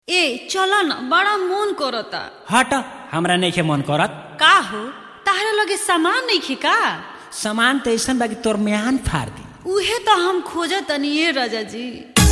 ए चल न बड़ा मन करता हट हमरा नइखे मन करत का हो ताहरा लगे सामान नहीं का सामान त ऐसन बा कि तोर म्यान फाड़ दी उहे तो हम खोजत तनी ए राजा जी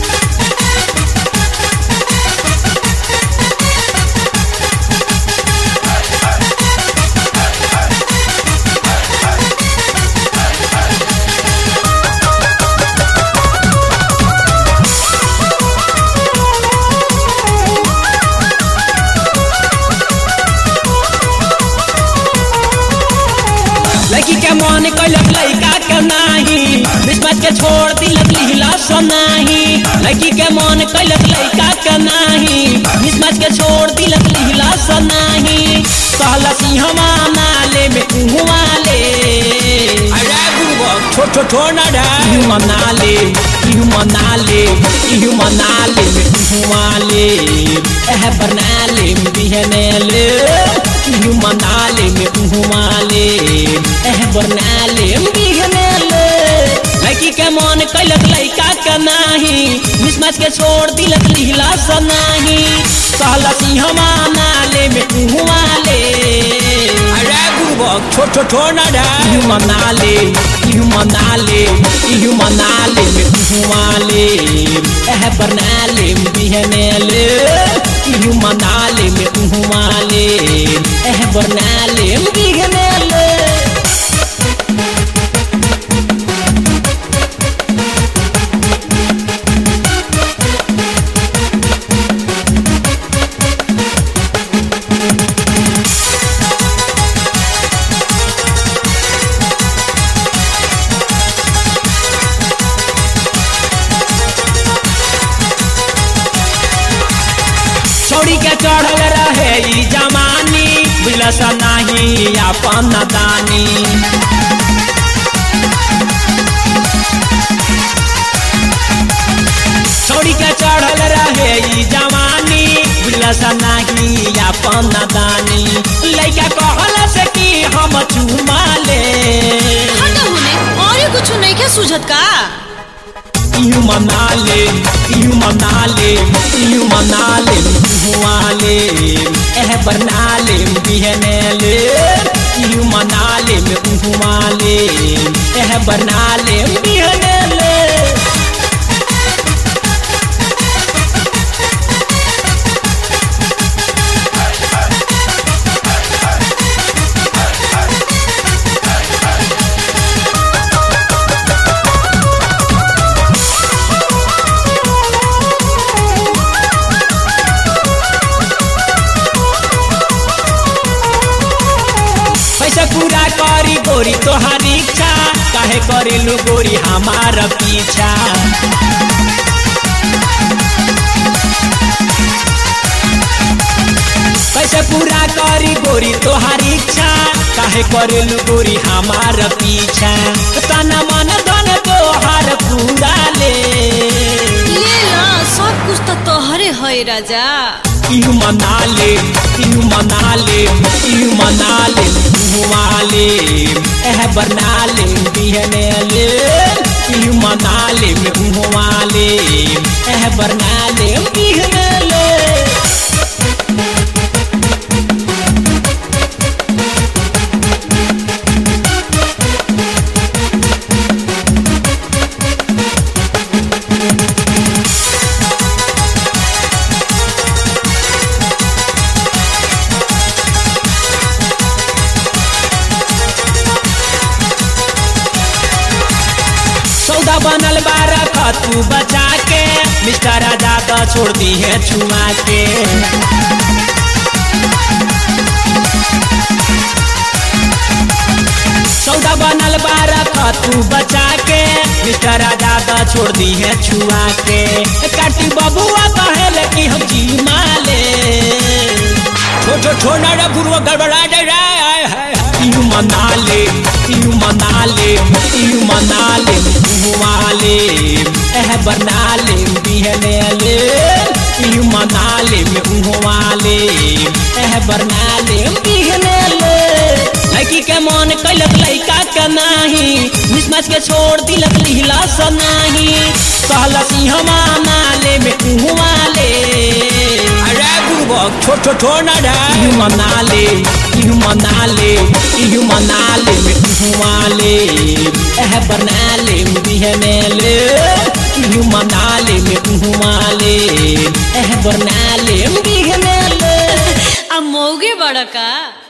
लड़की के मन कैलक लड़का के नाही बिस्मत के छोड़ दिलक लीला सोनाही लड़की के मन कैलक लड़का के नाही बिस्मत के छोड़ दिलक लीला सोनाही कहला सिंहमा नाले में कुहुआ ले अरे बुबक छोट छोट छोड़ ना डा इहु मनाले इहु मनाले इहु मनाले में कुहुआ ले एह बनाले में बिहने ले इहु मनाले में कुहुआ ले एह बनाले में बिहने ले लड़की के मन कैलक लड़का के नाही मिसमच के छोड़ दिलक लीला सनाही कहला सिंहमा नाले में कुहुआ ले अरे बुबक छोट छोट छोड़ ना डा इहु मनाले इहु मनाले इहु मनाले में कुहुआ ले एह बनाले में बिहने ले इहु मनाले में कुहुआ ले एह बनाले में बिहने ले छोड़ी के चढ़ल रहे ई जमानी बिलस नाही अपन दानी छोड़ी के चढ़ल रहे ई जवानी बिलस नाही अपन दानी लइका कहल से कि हम चुमा ले हट होने और कुछ नहीं के सुझत का इहु मनाले इहु मनाले इहु मनाले हुआले एह बरनाले बिहनेले इहु मनाले हुआले एह बरनाले बिहनेले पैसा पूरा करी गोरी तोहारी इच्छा काहे करेलू गोरी हमार पीछा कैसे पूरा करी गोरी तोहारी इच्छा काहे करेलू गोरी हमार पीछा तना मन धन तोहार पूरा ले ले ला सब कुछ तो तोहरे है राजा इहु मनाले इहु मनाले इहु मनाले हुआले एह बरनाले बिहनेले इहु मनाले हुआले एह बरनाले बिहनेले सौदा बनल बारह तू बचा के मिस्टर राजा तो छोड़ दी है छुआ के सौदा बनल बारह तू बचा के मिस्टर राजा तो छोड़ दी है छुआ के काटी बबुआ कहल कि हम जी माले छोटो छोना रे गुरु गड़बड़ा जाए रे आय हाय हाय इहु मनाले इहु मनाले इहु मनाले हुआले एह बनाले बिहनेले इहु मनाले हुआले एह बनाले बिहनेले लड़की के मन कैलक लड़का के नाही मिसमच के छोड़ दिलक लीला सनाही कहलक सिंहमा नाले में कुहुआ ले छोट छोट छोड़ ना डा इहु मना ले इहु मना ले इहु मना ले में हुआ ले एह बना ले बिहे में ले इहु मना ले में हुआ ले एह बना ले बिहे में ले आ मौगे बड़ा का